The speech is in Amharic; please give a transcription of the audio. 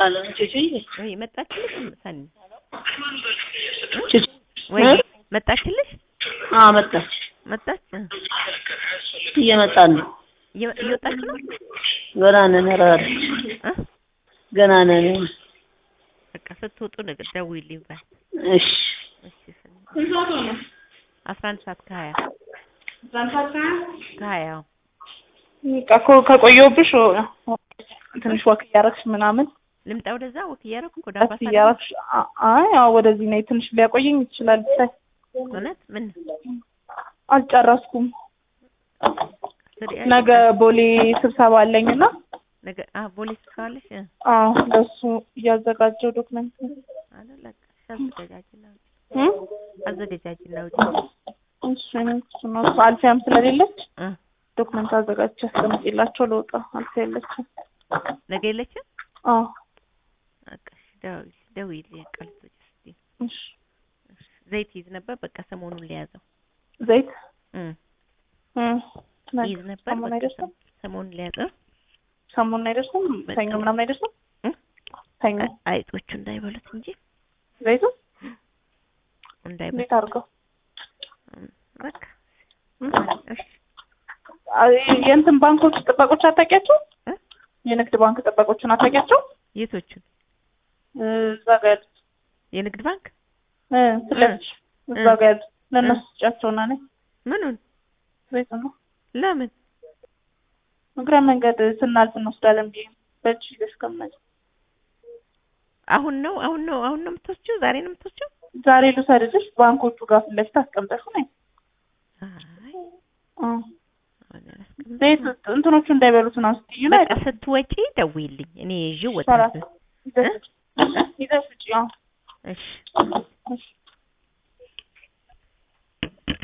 አለ ቹቹዬ ወይ መጣችልሽ ሰኒ ቹቹ ወይ እ? መጣችልሽ አዎ መጣች መጣች እ። እየመጣን ነው እየ- እየወጣች ነው ገና ነን ኧረ አለች እ? ገና ነን በቃ ስትወጡ ነገር ደውዪልኝ ባይ እሺ እሺ ሰኒ አስራ አንድ ሰዓት ከሀያ ከሀያ አዎ። በቃ እኮ ከቆየሁብሽ ትንሽ ወክ እያደረግሽ ምናምን ልምጣ ወደዛ ወክ እያደረኩ ወደ ቀስ አምባሳደር እያደረግሽ አ- አይ አዎ ወደዚህ ነይ ትንሽ ሊያቆየኝ ይችላል ብታይ እውነት ምን አልጨረስኩም ስሪ ነገ ቦሌ ስብሰባ አለኝና ነገ አ ቦሌ ስብሰባለሽ እ አዎ ለሱ እያዘጋጀው ዶክመንት አይደል በቃ አዘገጃጅና ውጪ እ አዘገጃጅና ውጪ እሱ እሱ ነው እሱ አልፊያም ስለሌለች እ ዶክመንት አዘጋጅቼ አስቀምጬላቸው ልወጣ አልፊያ የለችም ነገ የለችም አዎ በቃ እሺ ደውዪ ደውዪልኝ በቃ ልትወጪ ስትይ እሺ ዘይት ይዝ ነበር በቃ ሰሞኑን ሊያዘው ዘይት እ እ ይዝ ነበር ሰሞኑን በቃ አይደርስም ሰሞኑን ሊያዘው ሰሞኑን አይደርስም በቃ ሰኞ ምናምን አይደርስም እ? ሰኞ አይጦቹ እንዳይበሉት እንጂ ዘይቱ እንዳይበሉት እንዴት አድርገው በቃ እ? እሺ አይ የእንትን ባንኮች ጥበቆች አታውቂያቸው እ? የንግድ ባንክ ጥበቆችን አታውቂያቸው የቶቹን እዛ ጋ ያሉት የንግድ ባንክ እ ስለዚህ እዛ ጋ ያሉት ለእነሱ ስጫቸውና ነኝ ምኑን ዘይቱ ነው ለምን እግረ መንገድ ስናልፍ እንወስዳለን ብዬ ነው። በእጅ ይዘሽ ከመጭ አሁን ነው አሁን ነው አሁን ነው የምትወስጂው ዛሬ ነው የምትወስጂው ዛሬ ልውሰድልሽ ባንኮቹ ጋር ፊት ለፊት አስቀምጠሽ ነኝ አይ እ አሁን አላስቀምጥም። ዘይት እንትኖቹ እንዳይበሉት ነው ስትዩ ነው በቃ ስትወጪ ደውዪልኝ እኔ ይዤው ሰላሳ ወጣለሁ ይዘሽ ውጪ ይዘሽ ውጪ አዎ እሺ እሺ